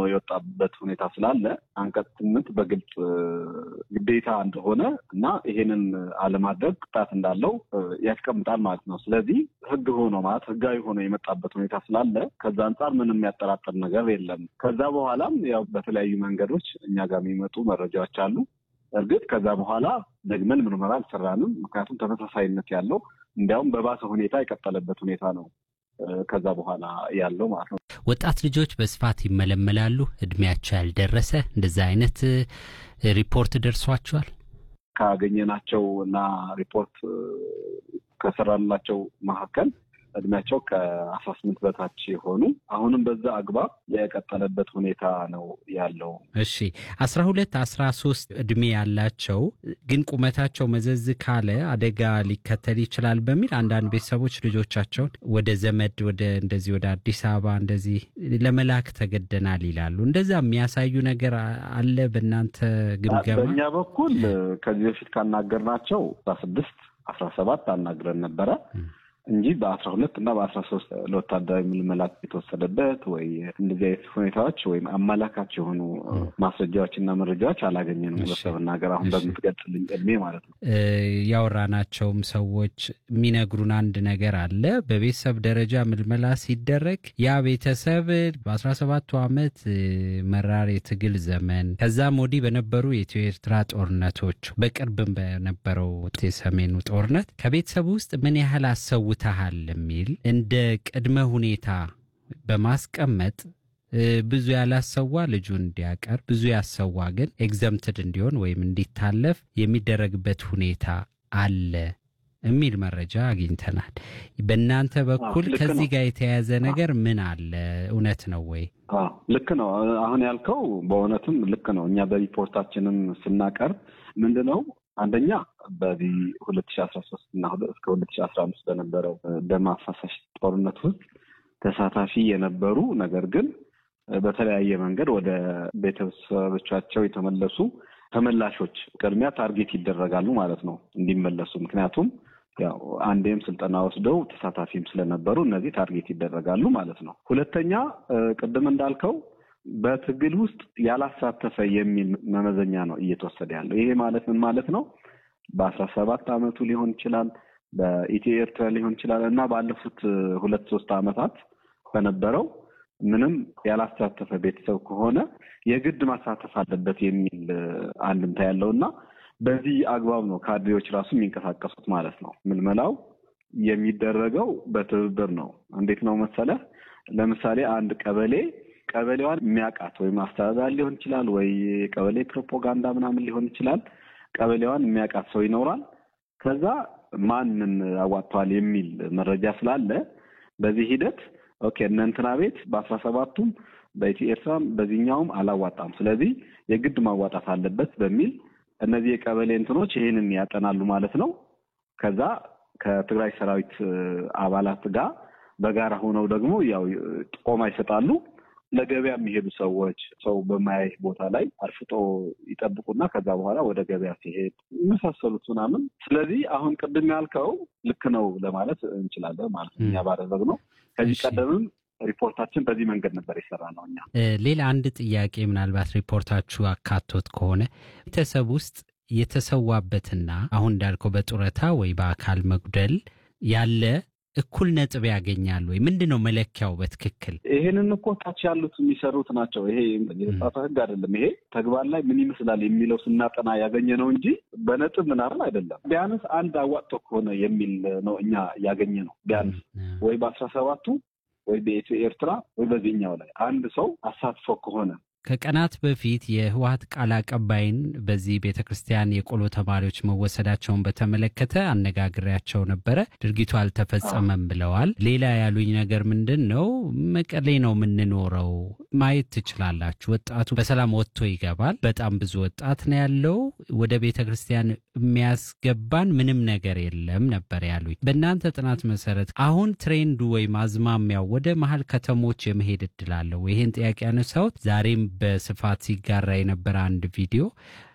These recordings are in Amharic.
የወጣበት ሁኔታ ስላለ አንቀጽ ስምንት በግልጽ ግዴታ እንደሆነ እና ይሄንን አለማድረግ ቅጣት እንዳለው ያስቀምጣል ማለት ነው። ስለዚህ ህግ ሆኖ ማለት ህጋዊ ሆኖ የመጣበት ሁኔታ ስላለ ከዛ አንጻር ምንም የሚያጠራጥር ነገር የለም። ከዛ በኋላም ያው በተለያዩ መንገዶች እኛ ጋር የሚመጡ መረጃዎች አሉ። እርግጥ ከዛ በኋላ ደግመን ምርመራ አልሰራንም። ምክንያቱም ተመሳሳይነት ያለው እንዲያውም በባሰ ሁኔታ የቀጠለበት ሁኔታ ነው ከዛ በኋላ ያለው ማለት ነው። ወጣት ልጆች በስፋት ይመለመላሉ። እድሜያቸው ያልደረሰ እንደዛ አይነት ሪፖርት ደርሷቸዋል? ካገኘናቸው እና ሪፖርት ከሰራላቸው መካከል እድሜያቸው ከአስራ ስምንት በታች የሆኑ አሁንም በዛ አግባብ የቀጠለበት ሁኔታ ነው ያለው። እሺ አስራ ሁለት አስራ ሶስት እድሜ ያላቸው ግን ቁመታቸው መዘዝ ካለ አደጋ ሊከተል ይችላል በሚል አንዳንድ ቤተሰቦች ልጆቻቸውን ወደ ዘመድ ወደ እንደዚህ ወደ አዲስ አበባ እንደዚህ ለመላክ ተገደናል ይላሉ። እንደዛ የሚያሳዩ ነገር አለ በእናንተ ግምገማ? በእኛ በኩል ከዚህ በፊት ካናገርናቸው አስራ ስድስት አስራ ሰባት አናግረን ነበረ እንጂ በአስራ ሁለት እና በአስራ ሶስት ለወታደራዊ ምልመላ የተወሰደበት ወይ እንደዚህ አይነት ሁኔታዎች ወይም አመላካች የሆኑ ማስረጃዎች እና መረጃዎች አላገኘንም። በመናገር አሁን በምትገልጽልኝ እድሜ ማለት ነው። ያወራናቸውም ሰዎች የሚነግሩን አንድ ነገር አለ። በቤተሰብ ደረጃ ምልመላ ሲደረግ ያ ቤተሰብ በአስራ ሰባቱ ዓመት መራር የትግል ዘመን ከዛም ወዲህ በነበሩ የኢትዮ ኤርትራ ጦርነቶች በቅርብም በነበረው የሰሜኑ ጦርነት ከቤተሰብ ውስጥ ምን ያህል አሰው ታሃል የሚል እንደ ቅድመ ሁኔታ በማስቀመጥ ብዙ ያላሰዋ ልጁን እንዲያቀርብ ብዙ ያሰዋ ግን ኤግዘምትድ እንዲሆን ወይም እንዲታለፍ የሚደረግበት ሁኔታ አለ የሚል መረጃ አግኝተናል። በእናንተ በኩል ከዚህ ጋር የተያያዘ ነገር ምን አለ? እውነት ነው ወይ? ልክ ነው። አሁን ያልከው በእውነትም ልክ ነው። እኛ በሪፖርታችንም ስናቀርብ ምንድን ነው አንደኛ በዚህ ሁለት ሺ አስራ ሶስት እና እስከ ሁለት ሺ አስራ አምስት በነበረው ደም አፋሳሽ ጦርነት ውስጥ ተሳታፊ የነበሩ ነገር ግን በተለያየ መንገድ ወደ ቤተሰቦቻቸው የተመለሱ ተመላሾች ቅድሚያ ታርጌት ይደረጋሉ ማለት ነው እንዲመለሱ። ምክንያቱም ያው አንዴም ስልጠና ወስደው ተሳታፊም ስለነበሩ እነዚህ ታርጌት ይደረጋሉ ማለት ነው። ሁለተኛ ቅድም እንዳልከው በትግል ውስጥ ያላሳተፈ የሚል መመዘኛ ነው እየተወሰደ ያለው። ይሄ ማለት ምን ማለት ነው? በአስራ ሰባት አመቱ ሊሆን ይችላል፣ በኢትዮ ኤርትራ ሊሆን ይችላል እና ባለፉት ሁለት ሶስት አመታት በነበረው ምንም ያላሳተፈ ቤተሰብ ከሆነ የግድ ማሳተፍ አለበት የሚል አንድምታ ያለው እና በዚህ አግባብ ነው ካድሬዎች ራሱ የሚንቀሳቀሱት ማለት ነው። ምልመላው የሚደረገው በትብብር ነው። እንዴት ነው መሰለህ? ለምሳሌ አንድ ቀበሌ ቀበሌዋን የሚያውቃት ወይም አስተዳዳሪ ሊሆን ይችላል ወይ ቀበሌ ፕሮፓጋንዳ ምናምን ሊሆን ይችላል። ቀበሌዋን የሚያውቃት ሰው ይኖራል። ከዛ ማንን አዋጥተዋል የሚል መረጃ ስላለ በዚህ ሂደት ኦኬ እነ እንትና ቤት በአስራ ሰባቱም በኢትዮ ኤርትራም በዚህኛውም አላዋጣም፣ ስለዚህ የግድ ማዋጣት አለበት በሚል እነዚህ የቀበሌ እንትኖች ይህንን ያጠናሉ ማለት ነው። ከዛ ከትግራይ ሰራዊት አባላት ጋር በጋራ ሆነው ደግሞ ያው ጥቆማ ይሰጣሉ። ለገበያ የሚሄዱ ሰዎች ሰው በማያይ ቦታ ላይ አርፍጦ ይጠብቁና ከዛ በኋላ ወደ ገበያ ሲሄድ የመሳሰሉት ምናምን። ስለዚህ አሁን ቅድም ያልከው ልክ ነው ለማለት እንችላለን ማለት ነው። እኛ ባደረግነው ከዚህ ቀደምም ሪፖርታችን በዚህ መንገድ ነበር የሰራ ነው። እኛ ሌላ አንድ ጥያቄ ምናልባት ሪፖርታችሁ አካቶት ከሆነ ቤተሰብ ውስጥ የተሰዋበትና አሁን እንዳልከው በጡረታ ወይ በአካል መጉደል ያለ እኩል ነጥብ ያገኛሉ ወይ? ምንድን ነው መለኪያው በትክክል? ይሄንን እኮ ታች ያሉት የሚሰሩት ናቸው። ይሄ የተጻፈ ሕግ አይደለም። ይሄ ተግባር ላይ ምን ይመስላል የሚለው ስናጠና ያገኘ ነው እንጂ በነጥብ ምናምን አይደለም። ቢያንስ አንድ አዋጥቶ ከሆነ የሚል ነው እኛ ያገኘ ነው። ቢያንስ ወይ በአስራ ሰባቱ ወይ በኢትዮ ኤርትራ ወይ በዚህኛው ላይ አንድ ሰው አሳትፎ ከሆነ ከቀናት በፊት የህወሀት ቃል አቀባይን በዚህ ቤተ ክርስቲያን የቆሎ ተማሪዎች መወሰዳቸውን በተመለከተ አነጋግሬያቸው ነበረ። ድርጊቱ አልተፈጸመም ብለዋል። ሌላ ያሉኝ ነገር ምንድን ነው፣ መቀሌ ነው የምንኖረው፣ ማየት ትችላላችሁ። ወጣቱ በሰላም ወጥቶ ይገባል። በጣም ብዙ ወጣት ነው ያለው። ወደ ቤተ ክርስቲያን የሚያስገባን ምንም ነገር የለም ነበር ያሉኝ። በእናንተ ጥናት መሰረት አሁን ትሬንዱ ወይም አዝማሚያው ወደ መሀል ከተሞች የመሄድ እድል አለው? ይህን ጥያቄ ያነሳሁት ዛሬም በስፋት ሲጋራ የነበረ አንድ ቪዲዮ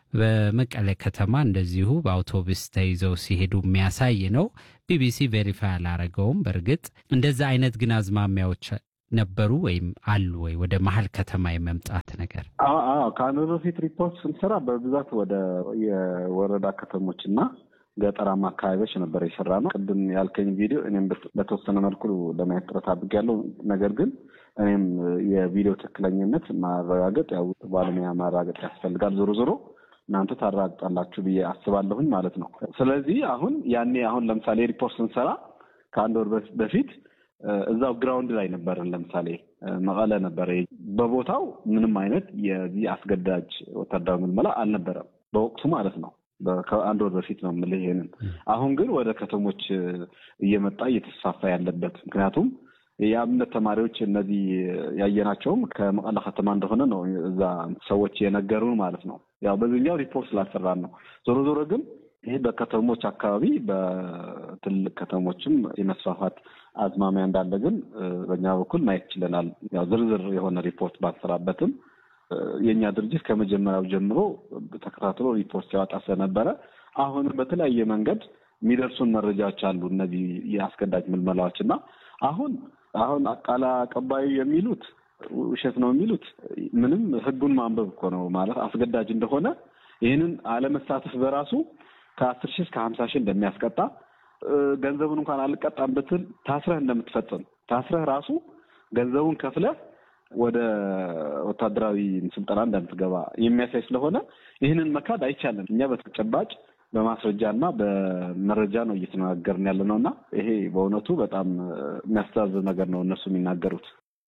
በመቀለ ከተማ እንደዚሁ በአውቶቡስ ተይዘው ሲሄዱ የሚያሳይ ነው። ቢቢሲ ቬሪፋይ አላረገውም። በእርግጥ እንደዛ አይነት ግን አዝማሚያዎች ነበሩ ወይም አሉ ወይ ወደ መሀል ከተማ የመምጣት ነገር? ከአንድ በፊት ሪፖርት ስንሰራ በብዛት ወደ የወረዳ ከተሞች እና ገጠራማ አካባቢዎች ነበር የሰራ ነው። ቅድም ያልከኝ ቪዲዮ እኔም በተወሰነ መልኩ ለማየት ጥረት አድርጌያለሁ። ነገር ግን እኔም የቪዲዮ ትክክለኝነት ማረጋገጥ ያው ባለሙያ ማረጋገጥ ያስፈልጋል። ዞሮ ዞሮ እናንተ ታረጋግጣላችሁ ብዬ አስባለሁኝ ማለት ነው። ስለዚህ አሁን ያኔ አሁን ለምሳሌ ሪፖርት ስንሰራ ከአንድ ወር በፊት እዛው ግራውንድ ላይ ነበርን። ለምሳሌ መቀለ ነበረ። በቦታው ምንም አይነት የዚህ አስገዳጅ ወታደራዊ ምልመላ አልነበረም በወቅቱ ማለት ነው። ከአንድ ወር በፊት ነው የምልህ ይሄንን። አሁን ግን ወደ ከተሞች እየመጣ እየተስፋፋ ያለበት ምክንያቱም የአብነት ተማሪዎች እነዚህ ያየናቸውም ከመቀለ ከተማ እንደሆነ ነው እዛ ሰዎች የነገሩን ማለት ነው። ያው በዚህኛው ሪፖርት ስላሰራን ነው። ዞሮ ዞሮ ግን ይህ በከተሞች አካባቢ በትልቅ ከተሞችም የመስፋፋት አዝማሚያ እንዳለ ግን በእኛ በኩል ማየት ችለናል። ያው ዝርዝር የሆነ ሪፖርት ባልሰራበትም የእኛ ድርጅት ከመጀመሪያው ጀምሮ ተከታትሎ ሪፖርት ሲያወጣ ስለነበረ አሁንም በተለያየ መንገድ የሚደርሱን መረጃዎች አሉ። እነዚህ የአስገዳጅ ምልመላዎች እና አሁን አሁን ቃል አቀባዩ የሚሉት ውሸት ነው የሚሉት ምንም ህጉን ማንበብ እኮ ነው ማለት አስገዳጅ እንደሆነ ይህንን አለመሳተፍ በራሱ ከአስር ሺህ እስከ ሀምሳ ሺህ እንደሚያስቀጣ ገንዘቡን እንኳን አልቀጣም ብትል ታስረህ እንደምትፈጽም ታስረህ ራሱ ገንዘቡን ከፍለህ ወደ ወታደራዊ ስልጠና እንደምትገባ የሚያሳይ ስለሆነ ይህንን መካድ አይቻልም። እኛ በተጨባጭ በማስረጃ እና በመረጃ ነው እየተነጋገርን ያለ ነው እና ይሄ በእውነቱ በጣም የሚያስተዛዝብ ነገር ነው እነሱ የሚናገሩት።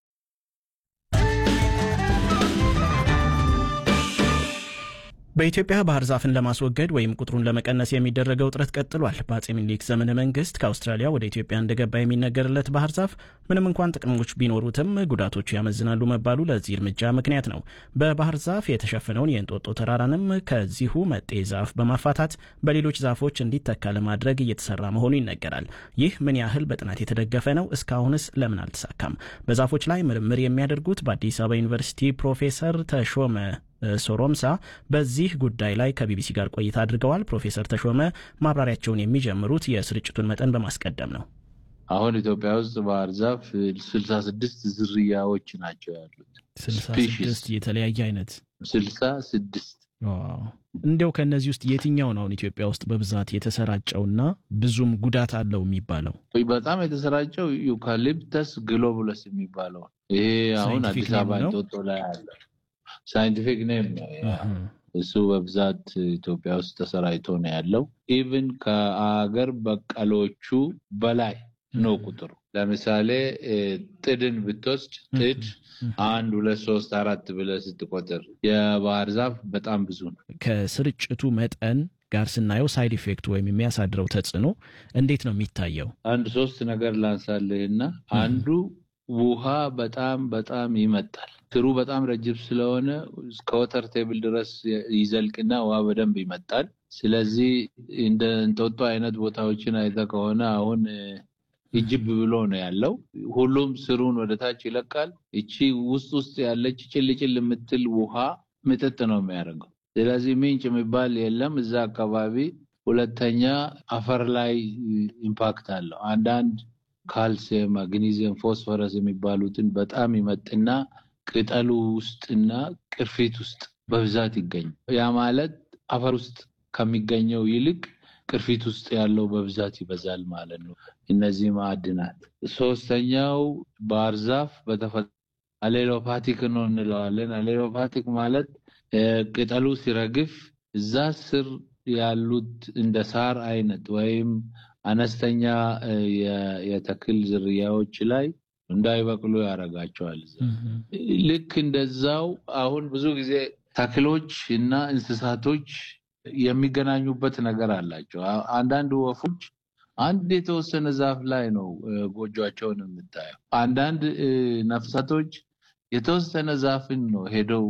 በኢትዮጵያ ባህር ዛፍን ለማስወገድ ወይም ቁጥሩን ለመቀነስ የሚደረገው ጥረት ቀጥሏል። በአጼ ምኒልክ ዘመነ መንግስት ከአውስትራሊያ ወደ ኢትዮጵያ እንደገባ የሚነገርለት ባህር ዛፍ ምንም እንኳን ጥቅሞች ቢኖሩትም ጉዳቶቹ ያመዝናሉ መባሉ ለዚህ እርምጃ ምክንያት ነው። በባህር ዛፍ የተሸፈነውን የእንጦጦ ተራራንም ከዚሁ መጤ ዛፍ በማፋታት በሌሎች ዛፎች እንዲተካ ለማድረግ እየተሰራ መሆኑ ይነገራል። ይህ ምን ያህል በጥናት የተደገፈ ነው? እስካሁንስ ለምን አልተሳካም? በዛፎች ላይ ምርምር የሚያደርጉት በአዲስ አበባ ዩኒቨርሲቲ ፕሮፌሰር ተሾመ ሶሮምሳ በዚህ ጉዳይ ላይ ከቢቢሲ ጋር ቆይታ አድርገዋል። ፕሮፌሰር ተሾመ ማብራሪያቸውን የሚጀምሩት የስርጭቱን መጠን በማስቀደም ነው። አሁን ኢትዮጵያ ውስጥ ባህር ዛፍ ስልሳ ስድስት ዝርያዎች ናቸው ያሉት። ስልሳ ስድስት የተለያየ አይነት ስልሳ ስድስት እንዲያው ከእነዚህ ውስጥ የትኛው ነው አሁን ኢትዮጵያ ውስጥ በብዛት የተሰራጨውና ብዙም ጉዳት አለው የሚባለው? በጣም የተሰራጨው ዩካሊፕተስ ግሎቡለስ የሚባለው ይሄ አሁን አዲስ አበባ እንጦጦ ላይ አለ። ሳይንቲፊክ ኔም ነው እሱ በብዛት ኢትዮጵያ ውስጥ ተሰራጭቶ ነው ያለው። ኢቭን ከአገር በቀሎቹ በላይ ነው ቁጥሩ። ለምሳሌ ጥድን ብትወስድ ጥድ አንድ ሁለት ሶስት አራት ብለህ ስትቆጥር የባህር ዛፍ በጣም ብዙ ነው። ከስርጭቱ መጠን ጋር ስናየው ሳይድ ኢፌክት ወይም የሚያሳድረው ተጽዕኖ እንዴት ነው የሚታየው? አንድ ሶስት ነገር ላንሳልህና አንዱ ውሃ በጣም በጣም ይመጣል። ስሩ በጣም ረጅም ስለሆነ እስከ ወተር ቴብል ድረስ ይዘልቅና ውሃ በደንብ ይመጣል። ስለዚህ እንደ እንጦጦ አይነት ቦታዎችን አይተህ ከሆነ አሁን እጅብ ብሎ ነው ያለው። ሁሉም ስሩን ወደ ታች ይለቃል። እቺ ውስጥ ውስጥ ያለች ጭልጭል የምትል ውሃ ምጥጥ ነው የሚያደርገው። ስለዚህ ምንጭ የሚባል የለም እዛ አካባቢ። ሁለተኛ አፈር ላይ ኢምፓክት አለው። አንዳንድ ካልሲየም፣ ማግኒዚየም፣ ፎስፈረስ የሚባሉትን በጣም ይመጥና ቅጠሉ ውስጥና ቅርፊት ውስጥ በብዛት ይገኛል። ያ ማለት አፈር ውስጥ ከሚገኘው ይልቅ ቅርፊት ውስጥ ያለው በብዛት ይበዛል ማለት ነው። እነዚህ ማዕድናት። ሶስተኛው ባህር ዛፍ በተፈጥሮ አሌሎፓቲክ ነው እንለዋለን። አሌሎፓቲክ ማለት ቅጠሉ ሲረግፍ እዛ ስር ያሉት እንደ ሳር አይነት ወይም አነስተኛ የተክል ዝርያዎች ላይ እንዳይበቅሉ ያደርጋቸዋል። ልክ እንደዛው አሁን ብዙ ጊዜ ተክሎች እና እንስሳቶች የሚገናኙበት ነገር አላቸው። አንዳንድ ወፎች አንድ የተወሰነ ዛፍ ላይ ነው ጎጆቸውን የምታየው። አንዳንድ ነፍሳቶች የተወሰነ ዛፍን ነው ሄደው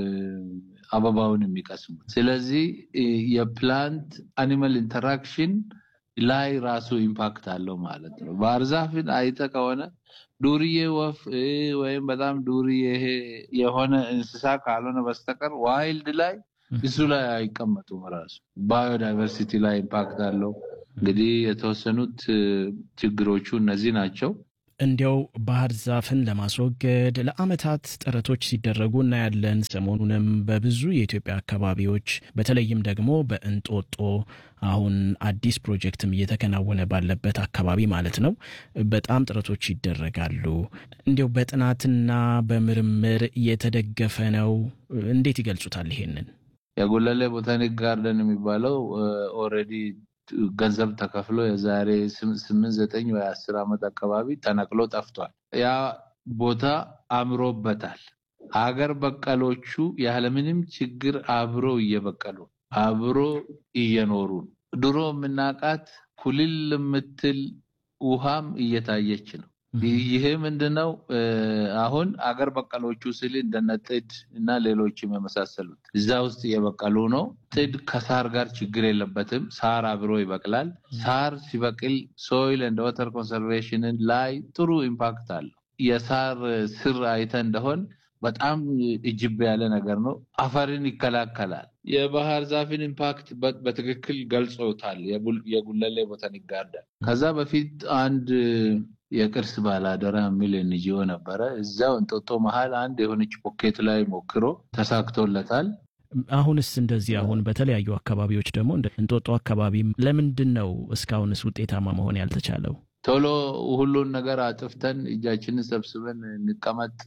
አበባውን የሚቀስሙት። ስለዚህ የፕላንት አኒማል ኢንተራክሽን ላይ ራሱ ኢምፓክት አለው ማለት ነው። ባህር ዛፍን አይተህ ከሆነ ዱርዬ ወፍ ወይም በጣም ዱርዬ የሆነ እንስሳ ካልሆነ በስተቀር ዋይልድ ላይ እሱ ላይ አይቀመጡም። ራሱ ባዮዳይቨርሲቲ ላይ ኢምፓክት አለው። እንግዲህ የተወሰኑት ችግሮቹ እነዚህ ናቸው። እንዲያው ባህር ዛፍን ለማስወገድ ለዓመታት ጥረቶች ሲደረጉ እናያለን። ሰሞኑንም በብዙ የኢትዮጵያ አካባቢዎች በተለይም ደግሞ በእንጦጦ አሁን አዲስ ፕሮጀክትም እየተከናወነ ባለበት አካባቢ ማለት ነው በጣም ጥረቶች ይደረጋሉ። እንዲያው በጥናትና በምርምር የተደገፈ ነው። እንዴት ይገልጹታል ይሄንን? የጉለሌ ቦታኒክ ጋርደን የሚባለው ኦልሬዲ ገንዘብ ተከፍሎ የዛሬ ስምንት ዘጠኝ ወይ አስር ዓመት አካባቢ ተነቅሎ ጠፍቷል። ያ ቦታ አምሮበታል። ሀገር በቀሎቹ ያለምንም ችግር አብሮ እየበቀሉ አብሮ እየኖሩ ነው። ድሮ የምናውቃት ኩልል የምትል ውሃም እየታየች ነው። ይሄ ምንድነው? አሁን አገር በቀሎቹ ስል እንደነ ጥድ እና ሌሎችም የመሳሰሉት እዛ ውስጥ እየበቀሉ ነው። ጥድ ከሳር ጋር ችግር የለበትም። ሳር አብሮ ይበቅላል። ሳር ሲበቅል ሶይል እንደ ወተር ኮንሰርቬሽንን ላይ ጥሩ ኢምፓክት አለው። የሳር ስር አይተ እንደሆን በጣም እጅብ ያለ ነገር ነው። አፈርን ይከላከላል። የባህር ዛፍን ኢምፓክት በትክክል ገልጾታል የጉለሌ ቦታኒክ ጋርደን። ከዛ በፊት አንድ የቅርስ ባላደራ የሚል ኤንጂኦ ነበረ። እዛው እንጦጦ መሀል አንድ የሆነች ፖኬት ላይ ሞክሮ ተሳክቶለታል። አሁንስ እንደዚህ አሁን በተለያዩ አካባቢዎች ደግሞ እንደ እንጦጦ አካባቢ ለምንድን ነው እስካሁንስ ውጤታማ መሆን ያልተቻለው? ቶሎ ሁሉን ነገር አጥፍተን እጃችንን ሰብስበን እንቀመጥ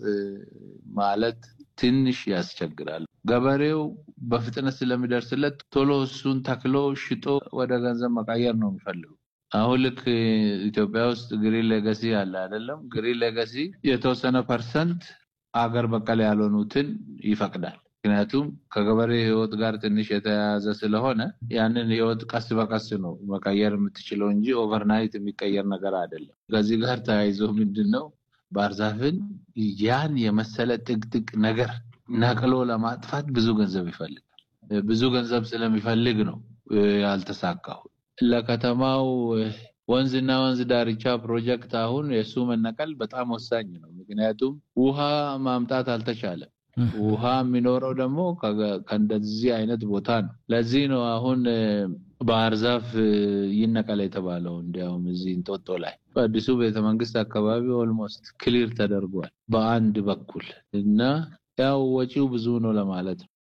ማለት ትንሽ ያስቸግራል። ገበሬው በፍጥነት ስለሚደርስለት ቶሎ እሱን ተክሎ ሽጦ ወደ ገንዘብ መቀየር ነው የሚፈልገው። አሁን ልክ ኢትዮጵያ ውስጥ ግሪን ሌጋሲ አለ አይደለም? ግሪን ሌጋሲ የተወሰነ ፐርሰንት አገር በቀል ያልሆኑትን ይፈቅዳል። ምክንያቱም ከገበሬ ሕይወት ጋር ትንሽ የተያያዘ ስለሆነ ያንን ሕይወት ቀስ በቀስ ነው መቀየር የምትችለው እንጂ ኦቨርናይት የሚቀየር ነገር አይደለም። ከዚህ ጋር ተያይዞ ምንድን ነው ባህር ዛፍን ያን የመሰለ ጥቅጥቅ ነገር ነቅሎ ለማጥፋት ብዙ ገንዘብ ይፈልጋል። ብዙ ገንዘብ ስለሚፈልግ ነው ያልተሳካው። ለከተማው ወንዝና ወንዝ ዳርቻ ፕሮጀክት አሁን የእሱ መነቀል በጣም ወሳኝ ነው። ምክንያቱም ውሃ ማምጣት አልተቻለም። ውሃ የሚኖረው ደግሞ ከእንደዚህ አይነት ቦታ ነው። ለዚህ ነው አሁን ባህር ዛፍ ይነቀል የተባለው። እንዲያውም እዚህ እንጦጦ ላይ በአዲሱ ቤተመንግስት አካባቢ ኦልሞስት ክሊር ተደርጓል በአንድ በኩል እና ያው ወጪው ብዙ ነው ለማለት ነው።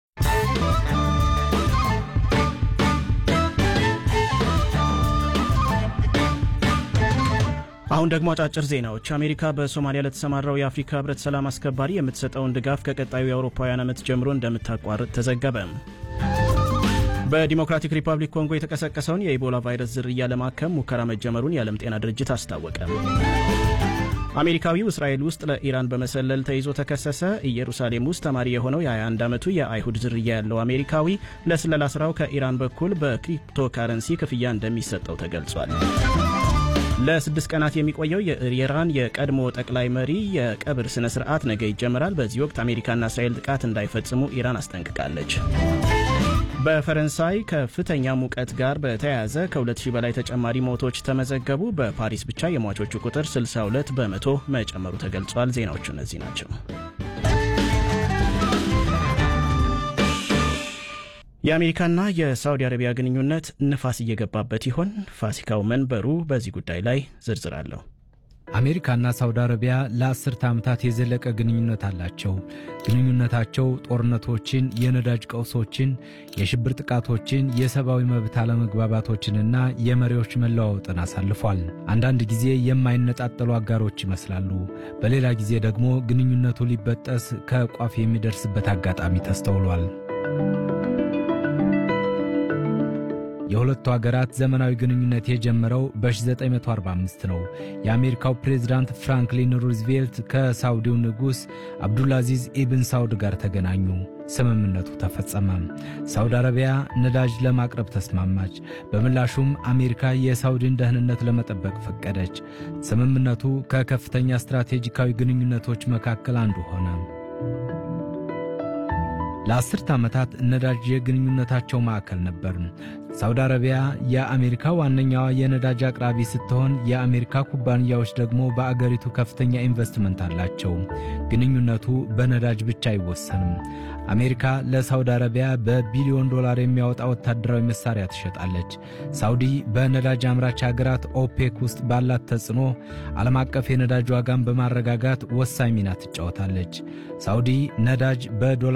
አሁን ደግሞ አጫጭር ዜናዎች። አሜሪካ በሶማሊያ ለተሰማራው የአፍሪካ ህብረት ሰላም አስከባሪ የምትሰጠውን ድጋፍ ከቀጣዩ የአውሮፓውያን ዓመት ጀምሮ እንደምታቋርጥ ተዘገበ። በዲሞክራቲክ ሪፐብሊክ ኮንጎ የተቀሰቀሰውን የኢቦላ ቫይረስ ዝርያ ለማከም ሙከራ መጀመሩን የዓለም ጤና ድርጅት አስታወቀ። አሜሪካዊው እስራኤል ውስጥ ለኢራን በመሰለል ተይዞ ተከሰሰ። ኢየሩሳሌም ውስጥ ተማሪ የሆነው የ21 ዓመቱ የአይሁድ ዝርያ ያለው አሜሪካዊ ለስለላ ስራው ከኢራን በኩል በክሪፕቶ ካረንሲ ክፍያ እንደሚሰጠው ተገልጿል። ለስድስት ቀናት የሚቆየው የኢራን የቀድሞ ጠቅላይ መሪ የቀብር ስነ ስርዓት ነገ ይጀምራል። በዚህ ወቅት አሜሪካና እስራኤል ጥቃት እንዳይፈጽሙ ኢራን አስጠንቅቃለች። በፈረንሳይ ከፍተኛ ሙቀት ጋር በተያያዘ ከ2000 በላይ ተጨማሪ ሞቶች ተመዘገቡ። በፓሪስ ብቻ የሟቾቹ ቁጥር 62 በመቶ መጨመሩ ተገልጿል። ዜናዎቹ እነዚህ ናቸው። የአሜሪካና የሳውዲ አረቢያ ግንኙነት ንፋስ እየገባበት ይሆን? ፋሲካው መንበሩ በዚህ ጉዳይ ላይ ዝርዝር አለው። አሜሪካና ሳውዲ አረቢያ ለአስርተ ዓመታት የዘለቀ ግንኙነት አላቸው። ግንኙነታቸው ጦርነቶችን፣ የነዳጅ ቀውሶችን፣ የሽብር ጥቃቶችን፣ የሰብአዊ መብት አለመግባባቶችንና የመሪዎች መለዋወጥን አሳልፏል። አንዳንድ ጊዜ የማይነጣጠሉ አጋሮች ይመስላሉ። በሌላ ጊዜ ደግሞ ግንኙነቱ ሊበጠስ ከቋፍ የሚደርስበት አጋጣሚ ተስተውሏል። የሁለቱ ሀገራት ዘመናዊ ግንኙነት የጀመረው በ1945 ነው። የአሜሪካው ፕሬዝዳንት ፍራንክሊን ሩዝቬልት ከሳውዲው ንጉሥ አብዱልአዚዝ ኢብን ሳውድ ጋር ተገናኙ። ስምምነቱ ተፈጸመ። ሳውዲ አረቢያ ነዳጅ ለማቅረብ ተስማማች። በምላሹም አሜሪካ የሳውዲን ደህንነት ለመጠበቅ ፈቀደች። ስምምነቱ ከከፍተኛ ስትራቴጂካዊ ግንኙነቶች መካከል አንዱ ሆነ። ለአስርተ ዓመታት ነዳጅ የግንኙነታቸው ማዕከል ነበር። ሳውዲ አረቢያ የአሜሪካ ዋነኛዋ የነዳጅ አቅራቢ ስትሆን የአሜሪካ ኩባንያዎች ደግሞ በአገሪቱ ከፍተኛ ኢንቨስትመንት አላቸው። ግንኙነቱ በነዳጅ ብቻ አይወሰንም። አሜሪካ ለሳውዲ አረቢያ በቢሊዮን ዶላር የሚያወጣ ወታደራዊ መሳሪያ ትሸጣለች። ሳውዲ በነዳጅ አምራች ሀገራት ኦፔክ ውስጥ ባላት ተጽዕኖ ዓለም አቀፍ የነዳጅ ዋጋን በማረጋጋት ወሳኝ ሚና ትጫወታለች። ሳውዲ ነዳጅ በዶላር